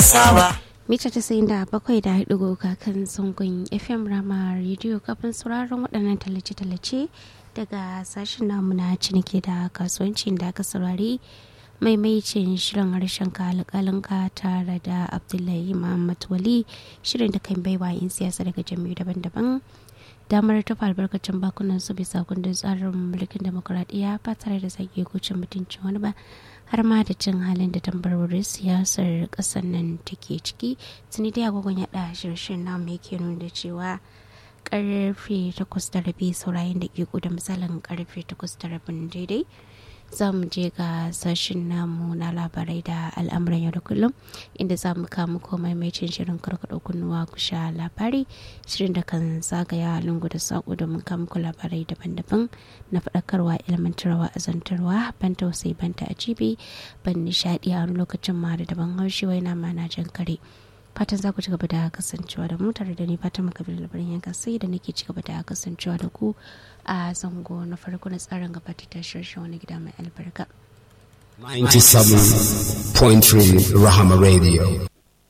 saba mita tasa'in da bakwai da hudu kan zangon fm rama rediyo kafin sauraron waɗannan tallace-tallace daga sashen namu na ciniki da kasuwanci da aka saurari maimaicin shirin harshen kalakalinka tare da abdullahi muhammad wali shirin da kan baiwa yin siyasa daga jami'u daban-daban damar tafa albarkacin bakunan su bisa kundin tsarin mulkin demokuraɗiyya ba tare da sake kucin mutuncin wani ba har ma da cin halin da tambarorin siyasar ƙasar nan take ciki tuni dai agogon yaɗa shirshin namu yake nuna cewa karfe takwas da rabi saurayin da ke da misalin karfe takwas da rabin daidai za mu je ga sashen namu na labarai da al'amuran yau da kullum inda za mu kamu komai mai cin shirin karkaɗa kunnuwa ku sha labari shirin da kan zagaya lungu da saƙo domin kamu labarai daban-daban na faɗakarwa ilmantarwa azantarwa ban tausayi ban ta ajibi ban nishaɗi a wani lokacin ma da daban haushi wai na mana jan kare fatan za ku ci gaba da kasancewa da mu tare da ni fatan makabir labarin yanka sai da nake ci gaba da kasancewa da ku a zango na farko na tsarin gabatar da shirin wani gida mai albarka 97.3 Rahama Radio.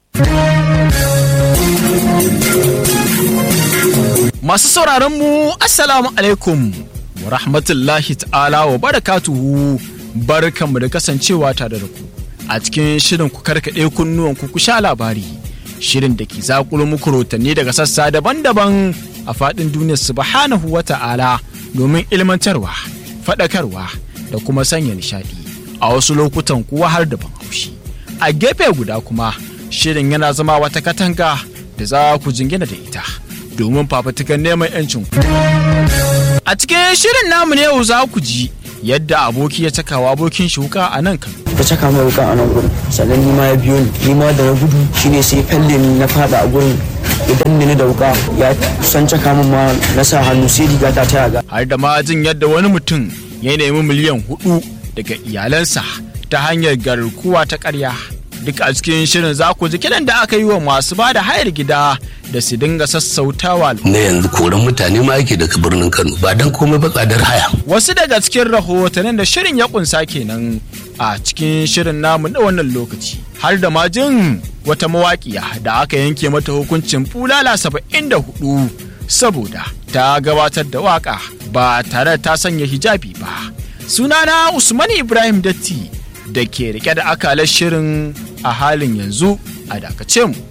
Masu sauraron mu Assalamu alaikum wa rahmatullahi ta'ala wa barakatuhu barkanmu da kasancewa tare da ku a cikin shirin ku karkaɗe kunnuwan ku sha labari shirin da ke zakulu muku rotanni daga sassa daban-daban a faɗin duniyar subhanahu wa ta'ala domin ilmantarwa faɗakarwa da kuma sanya nishaɗi a wasu lokutan kuwa har da ban haushi a gefe guda kuma shirin yana zama wata katanga da za ku jingina da ita domin fafatukan neman 'yancin ku a cikin shirin namu ne yau za ku ji yadda aboki ya cakawa abokin shuka a nan kan ta caka mai wukan a nan gurin sannan ni ma ya biyo ni ni ma da na gudu shine sai falle ni na fada a gurin idan ni da wuka ya san caka min ma na sa hannu sai riga ta ta yaga har da ma jin yadda wani mutum ya nemi miliyan hudu daga iyalansa ta hanyar garkuwa ta karya duk a cikin shirin za ku ji kiran da aka yi wa masu ba da hayar gida da su dinga sassautawa na yanzu koran mutane ma yake daga birnin kano ba dan komai ba tsadar haya wasu daga cikin rahotannin da shirin ya kunsa kenan a cikin shirin namu na wannan lokaci har da ma jin wata mawaƙiya da aka yanke mata hukuncin bulala saba'in da hudu saboda ta gabatar da waka ba tare da ta sanya hijabi ba sunana usman ibrahim datti da ke rike da akalar shirin a halin yanzu a dakace mu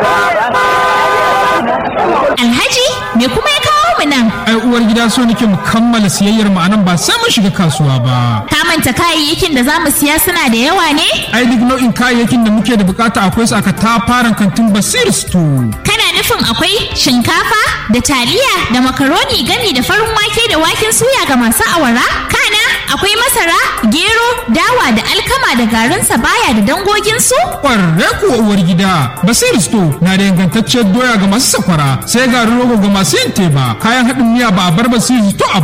Alhaji me kuma ya kawo mu nan? ai uwar gida so nake mu kammala siyayyar mu anan ba sai mun shiga kasuwa ba Ka manta kayayyakin da za mu siya suna da yawa ne? ai duk nau'in kayayyakin da muke da bukata akwai su aka tafaran kantin basir store Kana nufin akwai shinkafa da taliya da makaroni gami da farin wake da waken suya ga masu awara? Kana akwai masara, gero, dawa da alkama da garin sabaya da dangoginsu? kwarre kuwa uwar gida basir store na da ingantacciyar doya ga masu sakwara sai garin rogo ga masu yin teba kayan haɗin miya ba a bar basir store a